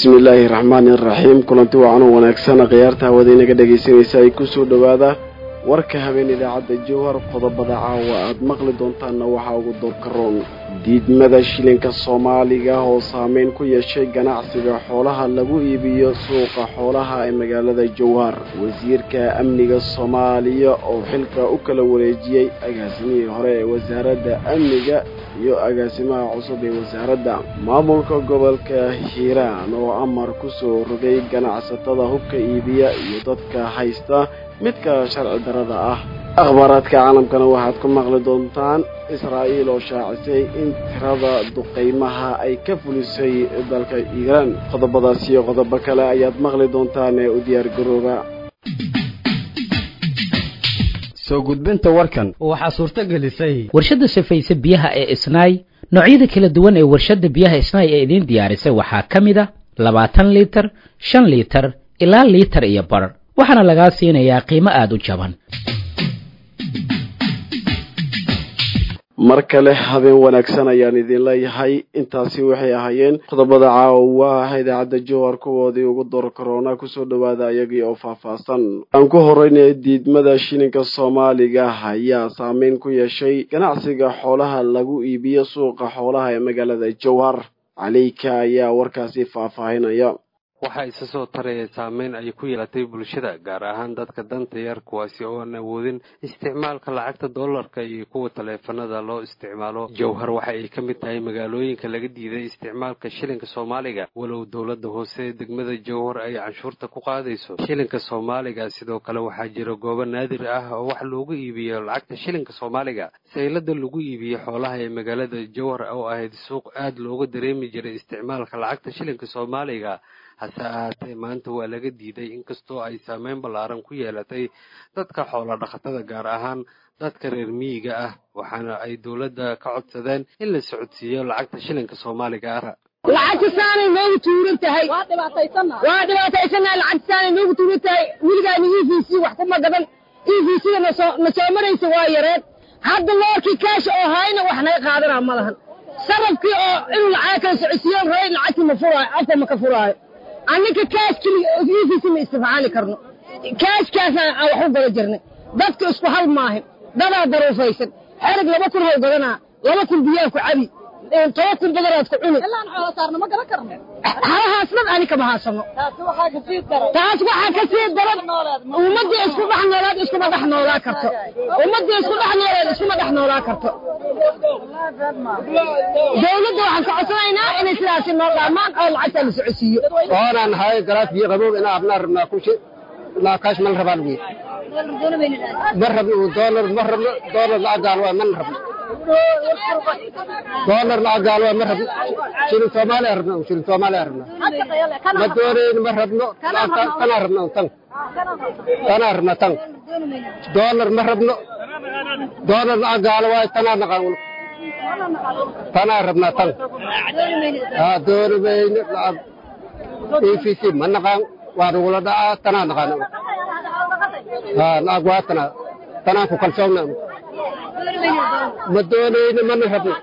bismi illaahi raxmaani iraxiim kulanti wacan oo wanaagsan khiyaarta hawada inaga dhegaysanaysa ay kusoo dhowaada warka habeen idaacadda jowhar qodobada caawa aad maqli doontaanna waxaa ugu doorkaroon diidmada shilinka soomaaliga oo saameyn ku yeeshay ganacsiga xoolaha lagu iibiyo suuqa xoolaha ee magaalada jowhar wasiirka amniga soomaaliya oo xilka u kala wareejiyey agaasimihii hore ee wasaaradda amniga iyo agaasimaha cusub ee wasaaradda maamulka gobolka hiiraan oo amar ku soo rogay ganacsatada hubka iibiya iyo dadka haysta midka sharci darada ah akhbaaraadka caalamkana waxaad ku maqli doontaan israa'iil oo shaacisay in tirada duqaymaha ay ka fulisay dalka iiraan qodobadaas iyo qodobo kale ayaad maqli doontaan ee u diyaar garooba soo gudbinta warkan waxaa suurto gelisay warshadda safayse biyaha ee isnaay noocyada kala duwan ee warshadda biyaha isnaay ee idiin diyaarisay waxaa ka mid a labaatan liitar shan liitar ilaa liitar iyo bar waxaana lagaa siinayaa qiimo aada u jaban mar kale habeen wanaagsan ayaan idin leeyahay intaasi waxay ahaayeen qodobada caawa idaacadda jowhar kuwoodii ugu door korona kusoo dhowaada iyagii oo faahfaahsan aan ku horeyna diidmada shilinka soomaaliga ayaa saameyn ku yeeshay ganacsiga xoolaha lagu iibiyo suuqa xoolaha ee magaalada jowhar caleyka ayaa warkaasi faahfaahinaya waxaa isa soo taraya saameyn ay ku yeelatay bulshada gaar ahaan dadka danta yar kuwaasi oo aan awoodin isticmaalka lacagta dollarka iyo kuwa taleefanada loo isticmaalo jowhar waxa ay ka mid tahay magaalooyinka laga diiday isticmaalka shilinka soomaaliga walow dowladda hoose ee degmada jowhar ay canshuurta ku qaadayso shilinka soomaaliga sidoo kale waxaa jira goobo naadir ah oo wax loogu iibiyo lacagta shilinka soomaaliga saylada lagu iibiyo xoolaha ee magaalada jowhar oo ahayd suuq aad looga dareemi jiray isticmaalka lacagta shilinka soomaaliga hase ahaatee maanta waa laga diiday inkastoo ay saameyn ballaaran ku yeelatay dadka xoola dhaqatada gaar ahaan dadka reer miyiga ah waxaana ay dowladda ka codsadeen in la socodsiiyo lacagta shilinka soomaaliga ah lacagtisaanay noogu tuuran tahay waa dhibaataysannahay lacagtisaanay noogu tuuran tahay weligaana e v c wax kuma gadan e v c-da nasoo na soo maraysa waa yareed hadda loorkii kaasha oo hayna wax naga qaadanaa ma lahan sarafkii oo inuu lacag kala socodsiiyo ray lacagtii ma furaayo afka ma ka furaayo anninka kaaskii e v c ma istifcaali karno kaaskaasaan aan wax u gada jirnay dadka isku hal maahin dadaa daruufaysan xerig laba kun haw gadanaa laba kun biyaa ku cabi toba kun badanaad ku cuni halahaas dhan ani kama haasano taas waxaa ka sii daran ummaddii isku dhex noolaad iskuma dhex noolaa karto ummaddii isku dhex noolaad iskuma dhex noolaa karto dawladda waxaan ka codsanaynaa inay sidaasi noo dhaamaan oo lacagtaa la socodsiiyo oonaan haye galaas biyo qabow inaa abnaa rabnaa kushi laa kaash mana rabaan wiil ma rabno doolar ma rabno doolar lacagaan waa mana rabno doolar lacagaan waa ma rabno shilin soomaaliya rabna shilin soomaaliya rabna ma doonayno ma rabno tanaa rabna tan tanaa rabna tan doolar ma rabno doolar lacagaala waaye tanaa naqaan tanaa rabna tan haa dooni mayno lacag e v c ma naqaan waa nagula dhacaa tanaa naqaan haa lacag waa tanaa tanaan ku kalsoonna ma doonayno mana rabno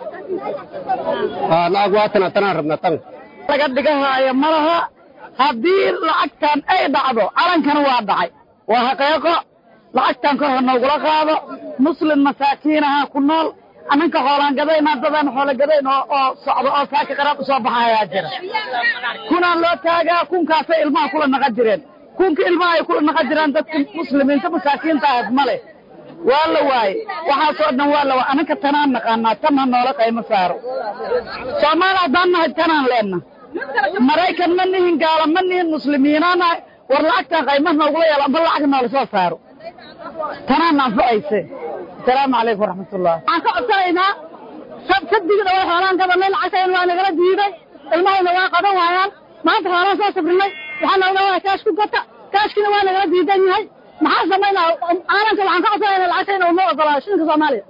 haa lacag waa tanaa tanaan rabna tan laga dhigahaayo ma laha haddii lacagtan ay dhacdo calankana waa dhacay waa xaqiiqo lacagtan kor ha noogula qaado muslim masaakiinaha ku nool annanka xoolaan gadaynaa dadaan xoola gadayn oo socdo oo saaki qaraab u soo baxayaa jira kunaan loo taagaa kunkaasay ilmaha kula naqan jireen kunka ilmaha ay kula naqan jireen dadka muslimiinta masaakiinta ahayd ma leh waa la waaye waxaasoo dhan waa la waaye annanka tanaan naqaanaa tan ha noola qaymo saaro soomaali haddaan nahay tanaan leenna maraykan ma nihin gaala ma nihin muslimiinaanahay war lacagtan qaymaha noogula yeelo amba lacag noola soo saaro tanaan anfacayse asalaamu calaykum waraxmatullah waxaan ka codsanaynaa sabdigda way xoolaan gabanay lacagtayn waa nagala diiday ilmahayna waa qaban waayaan maanta xoolaan soo sabrinay waxaa nooga waa kaash ku gata kaashkina waa nagala diidan yahay maxaa samaynaa caalamka waxaan ka codsanaynaa lacagtayna uma ogolaa shilinka soomaaliya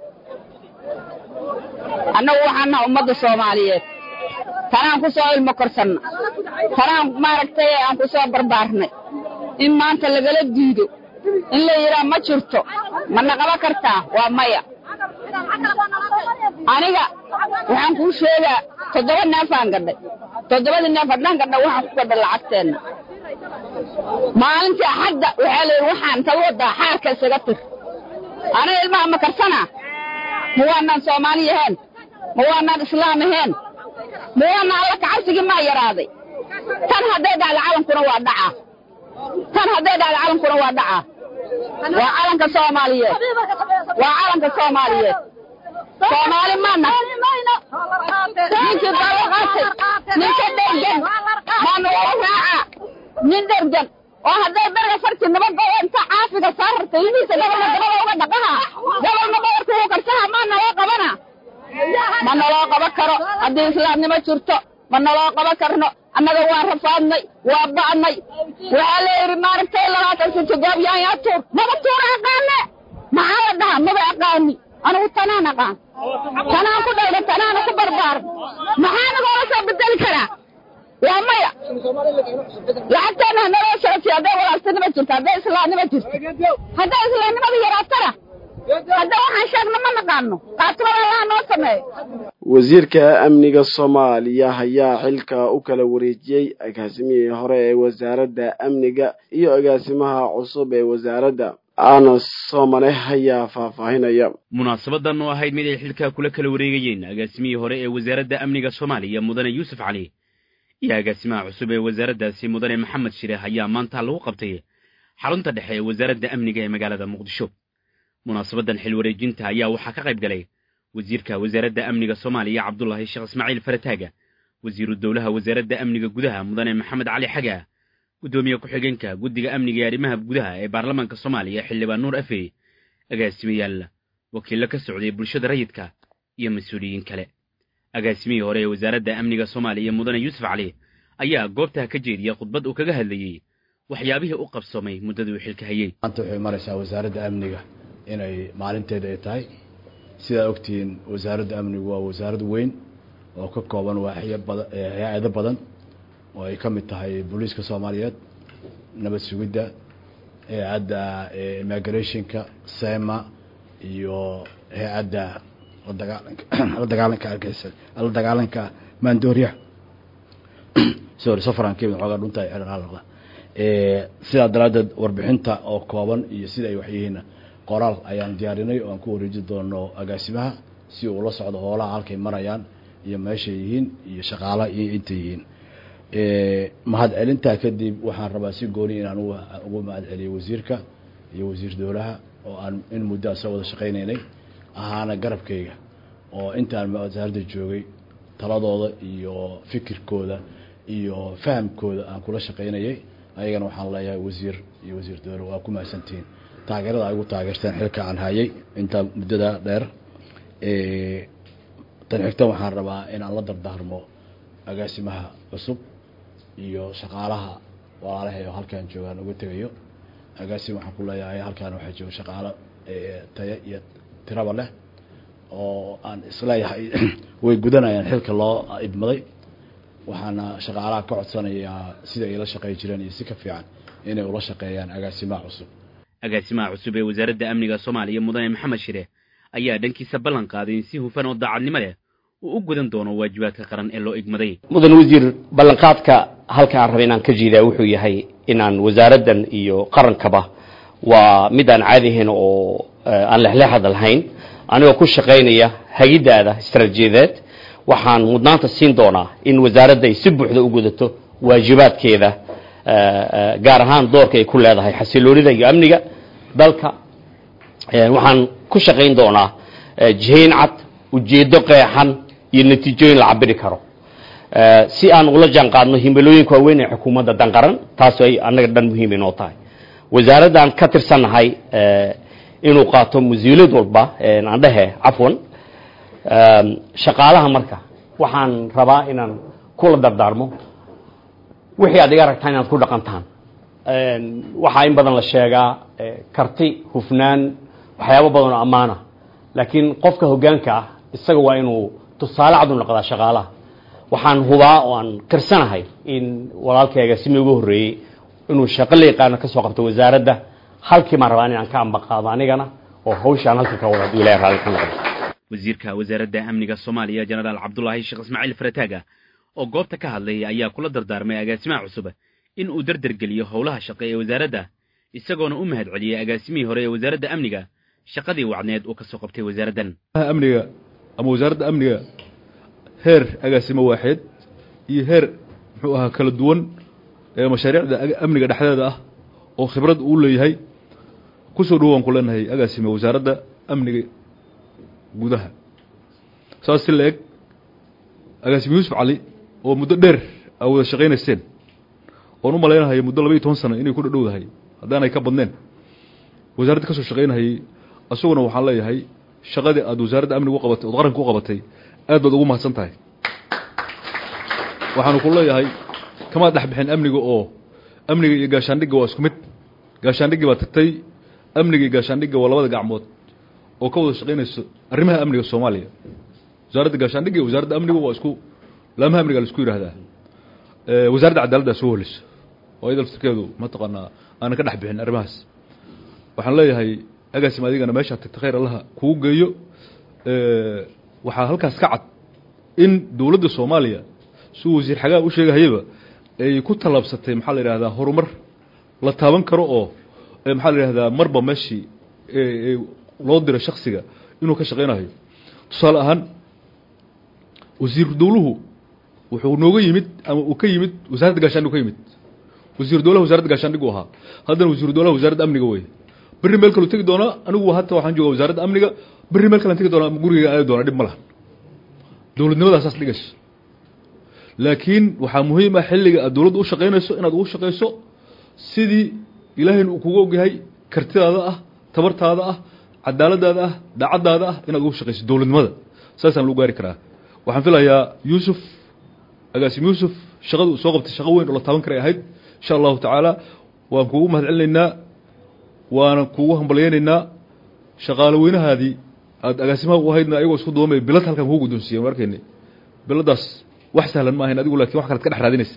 annagu waxaan naha ummadda soomaaliyeed tanaan ku soo ilmo korsanna tanaan maaragtay aan ku soo barbaarnay in maanta lagala diido in la yidhaa ma jirto mana qaban kartaa waa maya aniga waxaan kuu sheegaa toddoba neefaan gadhay toddobadii neef haddaan gadha waxaan ku gadha lacagteenna maalintii axadda waxaa layidhi waxaan intaad waddaa xaarka isaga tir aniga ilmaha ma karsanaa ma waanaan soomaali yahaen ma waanaan islaam ahaen ma waanaan alla kacabsigii maa yaraaday tan hadday dhacdo calankuna waa dhacaa tan hadday dhacdo calankuna waa dhacaa waa calanka soomaaliyeed waa calanka soomaaliyeed soomaali maana ninkii dalo qaatay ninka dhergan maana wala raaca nin dhergan oo hadday berga farti nabadda inta caafiga saararta ilmihiisa gabalna gabada uga dhaqaha gabalna badarka uu karsaha maa naloo qabana ma naloo qaban karo haddii islaamnimo jirto ma naloo qaban karno annaga waa rafaadnay waa ba'nay waxaa la yidhi maaragtay labaatan sito goob yaanyaa tuur maba tuura aqaane maxaa la dhahaa maba aqaani anigu tanaan aqaan tanaan ku dhayda tanaana ku barbaaran maxaa nagoola soo bedeli karaa waa maya lacagteena hanaloo sharafsiyo hadday walaaltinimo jirto hadday islaamnimo jirto hadday islaamnimada yaraatana hadda waxaan sheegna ma naqaano qaatimada allaha noo sameeyo wasiirka amniga soomaaliya ayaa xilka u kala wareejiyey agaasimihii hore ee wasaaradda amniga iyo agaasimaha cusub ee wasaaradda anas soomane ayaa faahfaahinaya munaasabadan oo ahayd mid ay xilka kula kala wareegayeen agaasimihii hore ee wasaaradda amniga soomaaliya mudane yuusuf cali iyo agaasimaha cusub ee wasaaraddaasi mudane maxamed shire ayaa maanta lagu qabtay xarunta dhexe ee wasaaradda amniga ee magaalada muqdisho munaasabadan xil wareejinta ayaa waxaa ka qayb galay wasiirka wasaaradda amniga soomaaliya cabdulaahi sheekh ismaaciil farataaga wasiiru dowlaha wasaaradda amniga gudaha mudane maxamed cali xaga guddoomiye ku-xigeenka guddiga amniga ee arrimaha gudaha ee baarlamaanka soomaaliya xildhibaan nuur afey agaasimayaal wakiillo ka socday bulshada rayidka iyo mas-uuliyiin kale agaasimihii hore ee wasaaradda amniga soomaaliya mudane yuusuf cali ayaa goobtaa ka jeediya khudbad uu kaga hadlayey waxyaabihii u qabsoomay muddadii uu xilka hayey maanta waxay maraysaa wasaaradda amniga inay maalinteeda ay tahay sidaa ogtihiin wasaaradda amnigu waa wasaarad weyn oo ka kooban waaxyo badan hay-ado badan oo ay ka mid tahay booliiska soomaaliyeed nabad sugidda hay-adda immigrationka sema iyo hay-adda ladagaalanka la dagaalanka argeysa la dagaalanka maandooriya sorry safaran kemid xoogaa dhunta ay xidhan halaqda sidaa daraaddeed warbixinta oo kooban iyo sida ay wax yihiinna qoraal ayaan diyaarinay oo aan ku wareeji doono agaasimaha si uu la socdo hoolaha halkay marayaan iyo meeshay yihiin iyo shaqaalaha iyo intay yihiin mahad celintaa kadib waxaan rabaa si gooni inaan ugu mahad celiyo wasiirka iyo wasiir dowlaha oo aan in muddo a soo wada shaqaynaynay ahaana garabkayga oo intaan wasaaradda joogay taladooda iyo fikirkooda iyo fahamkooda aan kula shaqaynayay ayagana waxaan leeyahay wasiir iyo wasiir dowla waa ku mahadsantihiin taageerada ay ugu taageerteen xilka aan hayay intaa muddada dheer tan xigta waxaan rabaa inaan la dardaarmo agaasimaha cusub iyo shaqaalaha walaalahay oo halkaan joogaan uga tegayo agaasim waxaan ku leeyahay halkaan waxaa jooga shaqaalo taya iyo tiraba leh oo aan isleeyahay way gudanayaan xilka loo idmaday waxaana shaqaalaha ka codsanayaa sida ay la shaqey jireen iyo si ka fiican inay ula shaqeeyaan agaasimaha cusub agaasimaha cusub ee wasaaradda amniga soomaaliya mudane maxamed shire ayaa dhankiisa ballan qaaday in si hufan oo daacadnimo leh uu u gudan doono waajibaadka qaran ee loo igmaday mudan wasiir ballanqaadka halka aan raba inaan ka jiidaa wuxuu yahay inaan wasaaraddan iyo qarankaba waa mid aan caadi ahayn oo aan lexleexada lahayn anigoo ku shaqaynaya hagiddaada istaraatiijiyadeed waxaan mudnaanta siin doonaa in wasaaradda ay si buuxda u gudato waajibaadkeeda gaar ahaan doorka ay ku leedahay xasiloonida iyo amniga dalka waxaan ku shaqayn doonaa jihayn cad ujeeddo qeexan iyo natiijooyin la cabiri karo si aan ula jaan qaadno himilooyinka waaweyn ee xukuumadda danqaran taas ay annaga dhan muhiim inoo tahay wasaaraddan ka tirsannahay inuu qaato mas-uuliyad walba aan dhehe cafwan shaqaalaha marka waxaan rabaa inaan kula dardaarmo wixii aad iga aragtaan inaad ku dhaqantaan waxaa in badan la sheegaa karti hufnaan waxyaabo badan oo ammaana laakiin qofka hoggaanka ah isaga waa inuu tusaale cad u noqdaa shaqaalaha waxaan hubaa oo aan qirsanahay in walaalkayga simi ugu horreeyey inuu shaqo la yaqaano ka soo qabto wasaaradda halkii maan rabaa inaan ka ambaqaado anigana oo hawshaan halka ka wada hadduu ilahay raalli ka noqdo wasiirka wasaaradda amniga soomaaliya jenaraal cabdulaahi sheekh ismaaciil farataaga oo goobta ka hadlay ayaa kula dardaarmay agaasimaha cusub in uu derdergeliyo howlaha shaqe ee wasaaradda isagoona u mahad celiyey agaasimihii hore ee wasaaradda amniga shaqadii wacneed uu ka soo qabtay wasaaraddan amniga ama wasaaradda amniga heer agaasimo waaxeed iyo heer muxuu ahaa kala duwan ee mashaariicda amniga dhexdeeda ah oo khibrad uu leeyahay kusoo dhowaan ku leenahay agaasime wasaaradda amniga gudaha saas si la eg agaasime yuusuf cali oo muddo dheer aa wada shaqaynayseen oon u malaynahay muddo laba iyo toban sano inay ku dhadhowdahay haddaanay ka badneen wasaaradda ka soo shaqaynahayey isaguna waxaan leeyahay shaqadii aad wasaaradda amniga u qabatay ood qaranka u qabatay aad baad ugu mahadsan tahay waxaanu ku leeyahay kamaad dhex bixin amniga oo amniga iyo gaashaandhigga waa isku mid gaashaandhiggii baa tagtay amniga iyo gaashaandhigga waa labada gacmood oo ka wada shaqaynayso arrimaha amniga soomaaliya wasaaradda gaashaandhigga iyo wasaaradda amniga waa isku laamaha amniga la isku yidhaahdaa wasaaradda cadaaladdaa soo holiso oo iyada laftirkeedu mataqaanaa aanan ka dhex bixin arrimahaas waxaan leeyahay agaasim adigana meeshaa tagta khayr allaha kugu geeyo waxaa halkaas ka cad in dowladda soomaaliya siduu wasiir xagaa u sheegahayaba ay ku tallaabsatay maxaa la yidhahdaa horumar la taaban karo oo maxaa la yidhahdaa marba meeshii loo diro shaksiga inuu ka shaqaynayo tusaale ahaan wasiiru dowluhu wuxuu nooga yimid ama uu ka yimid wasaaradda gaashaandhig ka yimid wasiiru dowlaha wasaaradda gaashaandhig u ahaa haddana wasiiru dowlaha wasaaradda amniga wey berri meel kalu tegi doonaa anigu hata waxaan jooga wasaaradda amniga berri meel kalan tegi doonaa gurigeyga aadi doonaa dhib ma lahan dowladnimadaasaas dhigayso laakiin waxaa muhiim ah xilliga aad dowladda u shaqaynayso inaad ugu shaqayso sidii ilaahayna uu kugu ogyahay kartidaada ah tabartaada ah cadaaladaada ah daacaddaada ah inaad ugu shaqayso dowladnimada saasaan lagu gaari karaa waxaan filayaa yuusuf agaasim yuusuf shaqada uu soo qabtay shaqo weyn oo la taaban karay ahayd insha allahu tacaala waan kuugu mahad celinaynaa waana kuugu hambalyaynaynaa shaqaalo weynahaadii aad agaasimaha u ahaydna ayagoo isku duumay bilad halkan kugu guddoonsiiyeen arkeyni biladaas wax sahlan ma ahayn adigu lakin wax kalead ka dhex raadinaysa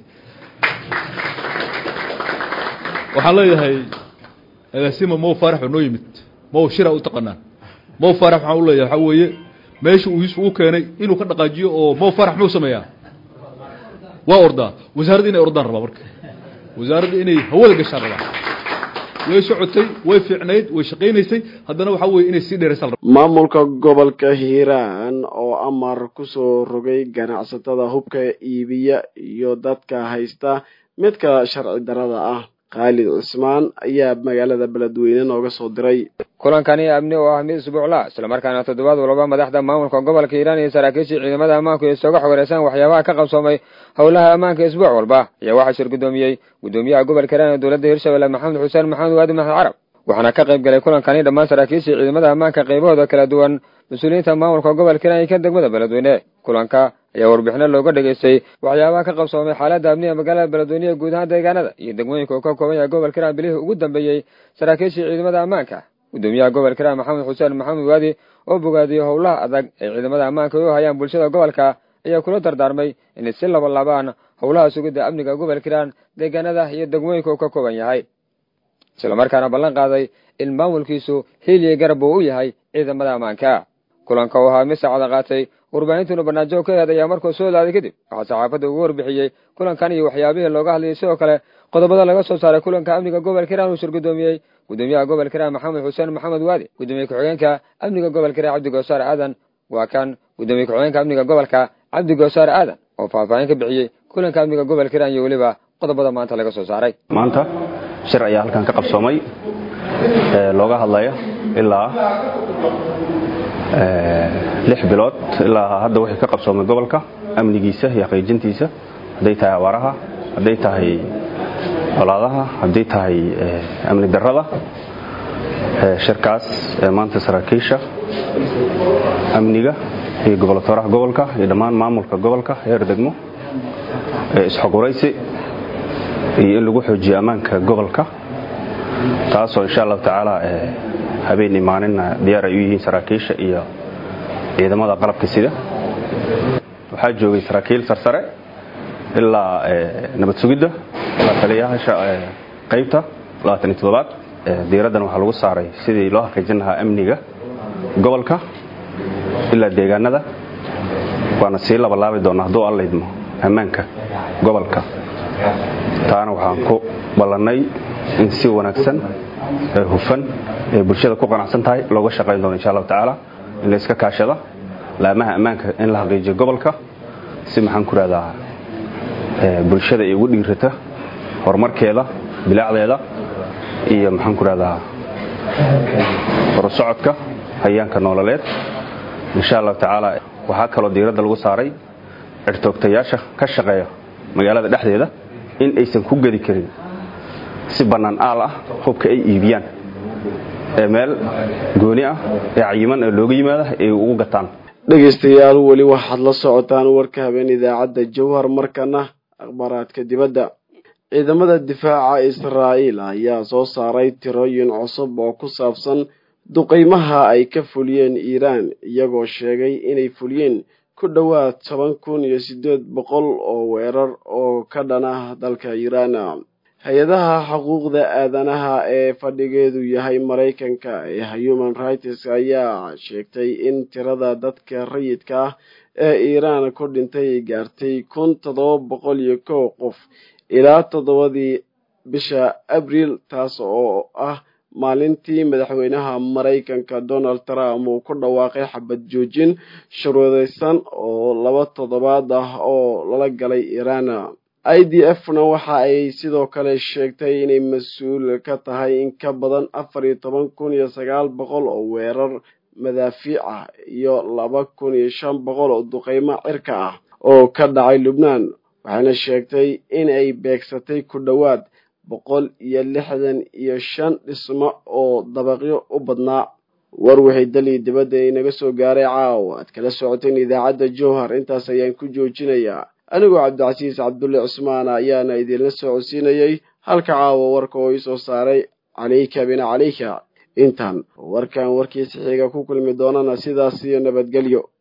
waxaan leeyahay agaasima mow faarax oo noo yimid mow shira u taqanaan mow faarax waxaan u leeyahay waxaa weeye meesha uu yuusuf u keenay inuu ka dhaqaajiyo oo mow faarax muxuu sameeyaa waa ordaa wasaaradda inay ordaan rabaa marka wasaaradda inay hawada gashaan rabaa way socotay way fiicnayd way shaqaynaysay haddana waxaa weye inay sii dheeraysaa maamulka gobolka hiiraan oo amar kusoo rogay ganacsatada hubka iibiya iyo dadka haysta midka sharci darada ah khaalid cismaan ayaa magaalada beledweyne nooga soo diray kulankani amni oo ah mid isbuucla islamarkaana toddobaad walba madaxda maamulka gobolka hiiraan iyo saraakiishii ciidamada ammaanku ay sooga xogareysaan waxyaabaha ka qabsoomay howlaha ammaanka isbuuc walba ayaa waxaa shir guddoomiyey guddoomiyaha gobolka hiiraan ee dowladda hirshabelle maxamed xuseen maxamed waadi maxmed carab waxaana ka qayb galay kulankani dhammaan saraakiishii ciidamada ammaanka qaybahooda kala duwan mas-uuliyiinta maamulka gobolka hiiraan iyo kan degmada beledweyne kulanka ayaa warbixino looga dhegaystay waxyaabaha ka qabsoomay xaaladda amniga magaalada beledweyne ee guud ahaan deegaanada iyo degmooyinka uu ka kooban yahay gobolka hiiraan bilihii ugu dambeeyey saraakiishii ciidamada ammaanka guddoomiyaha gobolka hiiraan maxamed xuseen maxamed waadi oo bogaadiyey howlaha adag ee ciidamada ammaanka u hayaan bulshada gobolka ayaa kula dardaarmay inay si labalaabaan howlaha sugidda amniga gobolka hiiraan deegaanada iyo degmooyinka uu ka kooban yahay islamarkaana ballan qaaday in maamulkiisu hiiliya garab uu u yahay ciidamada ammaanka kulanka uu ahaa mid saacada qaatay warbaahintuuna barnaamijyo ka eed ayaa markuu soo laaday kadib waxaa saxaafadda ugu warbixiyey kulankan iyo waxyaabihii looga hadlayay sidoo kale qodobada laga soo saaray kulanka amniga gobolka hiiraan uu shir guddoomiyey guddoomiyaha gobolka hiiraan maxamed xuseen maxamed waadi guddoomiye ku-xigeenka amniga gobolka hiiraan cabdi goosaar aadan waa kan guddoomiye ku-xigeenka amniga gobolka cabdi goosaar aadan oo faahfaahin ka bixiyey kulanka amniga gobolka hiiraan iyo weliba qodobada maanta laga soo saaray maanta shir ayaa halkan ka qabsoomay looga hadlaya ilaa lix bilood ilaa hadda wixii ka qabsoomay gobolka amnigiisa iyo xaqiijintiisa hadday tahay abaaraha hadday tahay colaadaha hadday tahay amni darrada shirkaas maanta saraakiisha amniga iyo goboltooraha gobolka iyo dhammaan maamulka gobolka heer degmo isxoguraysi iyo in lagu xoojiyo ammaanka gobolka taasoo insha allahu tacaala habeen imaaninna diyaar ay u yihiin saraakiisha iyo ciidamada qalabka sida waxaa joogay saraakiil sarsare ilaa nabad sugidda ilaa taliyayaasha qaybta aad diiraddan waxaa lagu saaray sidii loo xaqiijin lahaa amniga gobolka ilaa deegaanada waana sii labalaabi doona hadduu allaydmo ammaanka gobolka taana waxaan ku ballannay in si wanaagsan ee hufan ee bulshada ku qanacsan tahay looga shaqayn doono insha allahu tacaala in la iska kaashada laamaha ammaanka in la xaqiijiyo gobolka si maxaan ku rahdaa bulshada ay ugu dhiirata horumarkeeda bilaacdeeda iyo maxaan ku rahdaa horusocodka hayaanka noololeed insha allahu tacaala waxaa kaloo diiradda lagu saaray cirtoogtayaasha ka shaqeeya magaalada dhexdeeda in aysan ku gedi karin si bannaan aal ah hubka ay iibiyaan ee meel gooni ah ee cayiman ee looga yimaada ay ugu gataan dhegaystayaal weli waxaad la socotaan warka habeen idaacadda jawhar markana akhbaaraadka dibadda ciidamada difaaca israa'iil ayaa soo saaray tirooyin cusub oo ku saabsan duqaymaha ay ka fuliyeen iiraan iyagoo sheegay inay fuliyeen ku dhowaad toban kun iyo siddeed boqol oo weerar oo ka dhana dalka iiraan hay-adaha xuquuqda aadanaha ee fadhigeedu yahay maraykanka ee human rights ayaa sheegtay in tirada dadka rayidka ah ee iiraan ku dhintay ay gaartay kun toddoba boqol iyo kow qof ilaa toddobadii bisha abriil taas oo ah maalintii madaxweynaha maraykanka donald trump uu ku dhawaaqay xabad joojin shuruudaysan oo laba toddobaad ah oo lala galay iiraan i d f na waxa ay sidoo kale sheegtay inay mas-uul ka tahay in ka badan afar iyo toban kun iyo sagaal boqol oo weerar madaafiic ah iyo laba kun iyo shan boqol oo duqeymo cirka ah oo ka dhacay lubnaan waxayna sheegtay in ay beegsatay ku dhowaad boqol iyo lixdan iyo shan dhismo oo dabaqyo u badnaa war wixii dalii dibadda inaga soo gaaray caawa aad kala socoteen idaacadda jowhar intaas ayaan ku joojinayaa anigoo cabdicasiis cabdulle cusmaan ayaana idinla socodsiinayey halka caawa warka oo iisoo saaray calayka bina calayka intaan warkan warkiisa xiga ku kulmi doonana sidaas iyo nabadgelyo